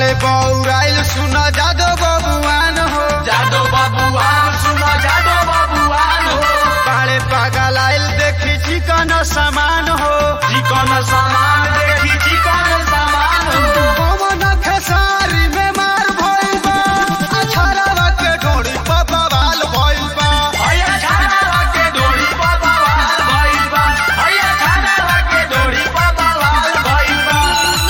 बाड़े बौराइल सुन जादो बबुआन हो जादो बबुआन सुनो जादो बबुआन हो बाड़े पागल आइल देखी चिकन सामान हो चिकन सामान देखी चिकन सामान हो पवन खेसारी में मार भइल बा अछरावा के ढोड़ी पर बवाल भइल बा भैया खाना के डोरी पर बवाल भइल बा भैया खाना के डोरी पर बवाल भइल बा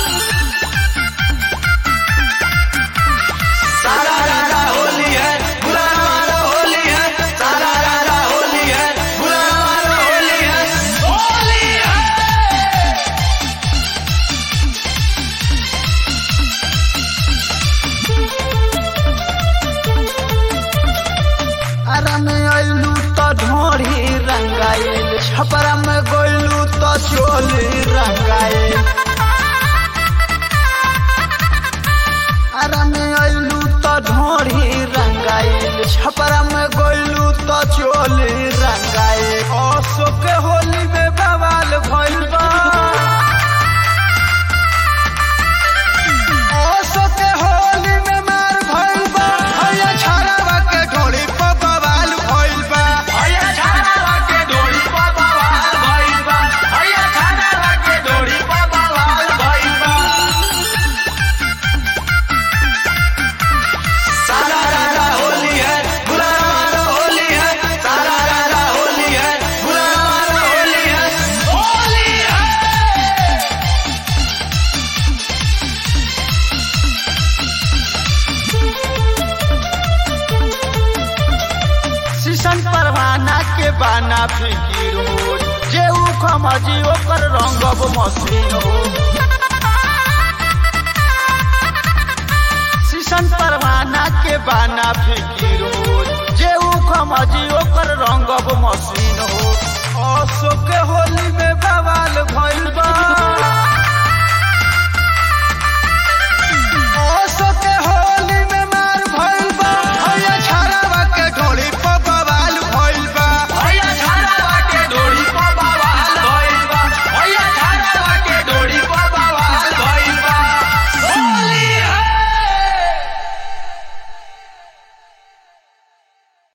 सारा रारा होली है बुरा मारो होली है सारा रारा होली है बुरा मारो होली है होली है अरे में अइलू तो ढोड़ी रंगाइल छपरा में गइलू तो चोली रंगाइल अरे में अइलू तो ढोड़ी रंगाइल छपरा में गइलू तो चोली रंगाइल असो के होली में बवाल भइल बा असो के होली में मार भइल बा भैया छरावा के ढोड़ी पर बवाल भइल बा भैया खाना के डोरी पर बवाल भइल बा भैया खाना के डोरी पर बवाल भइल बा सारा रारा होली है बुरा मारो होली है सारा रारा होली है बुरा मारो होली है होली है शीशन परवाना के बाना फिकीर हो जे ऊ खमजी ओकर रंगब मशीन हो शीशन परवाना के बाना फिकीर हो जे ऊ खमजी ओकर रंगब मशीन